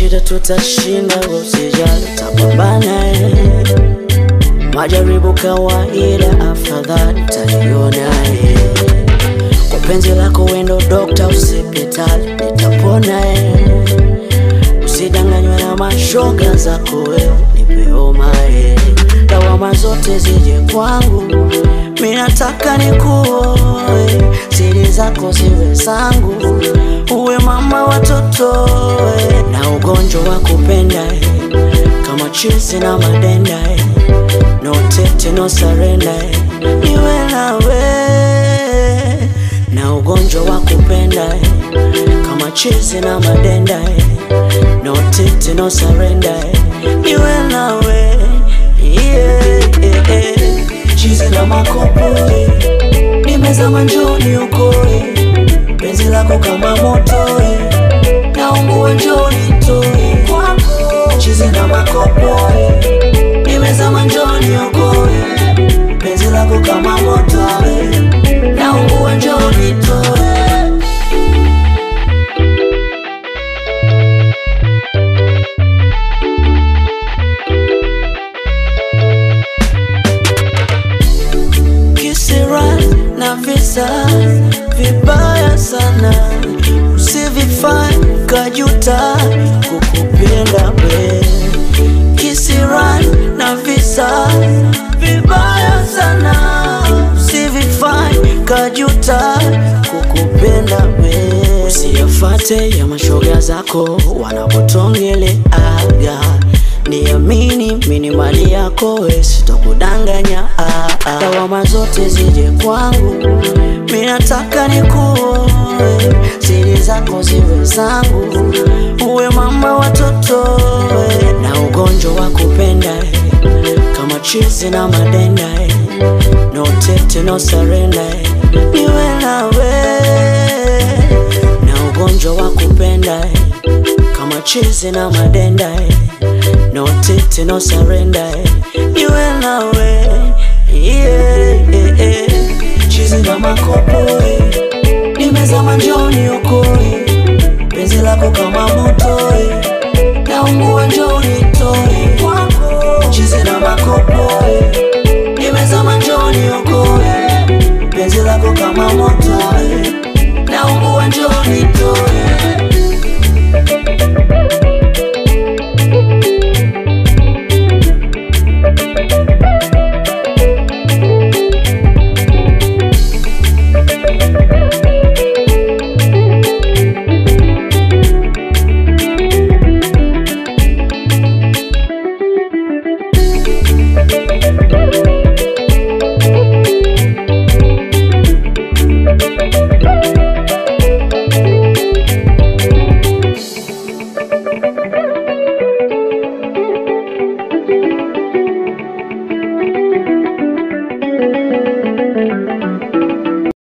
shida tutashinda, usijali, tapambana eh. Majaribu kawaida, afadhali taiona eh. Kwa penzi lako wendo dokta, usipitali, nitapona eh. Usidanganywe na mashoga zako wewe, nipe homa eh. Lawama zote zije kwangu, mi nataka nikuoe, siri zako ziwe zangu, uwe mama watoto eh. na ugonjwa wa kupenda eh. kama chizi na madenda eh. no tete no surrender eh. niwe nawe na ugonjwa wa kupenda eh. kama chizi na madenda eh. no tete no surrender eh. niwe nawe yeah, yeah, yeah. chizi na makopo eh. nimezama njoni ukoe penzi lako kama moto eh. naungua njoni toe kwako chizi na makopo eh. nimezama njoni ukoe penzi lako kama moto eh. naungua njoni toe kisira na visa vibaya sana, usivifanye kajuta kukupenda we. Kisira na visa vibaya sana, usivifanye kajuta kukupenda we. Usiyafate ya mashoga zako wanapotongeleaga Niamini mini mali yako we, sitokudanganya ah, ah. Lawama zote zije kwangu, mi nataka nikuoe, siri zako ziwe zangu, uwe mama watoto we, na ugonjwa wa kupenda eh, kama chizi na madenda eh, no tete no surrender eh, niwe nawe na ugonjwa wa kupenda eh, kama chizi na madenda eh, no tete no surrender eh, niwe nawe yeah, yeah, yeah. chizi na makopo eh, nimezama njoni ukoe penzi lako kama moto eh, naungua njoni toe kwako chizi na makopo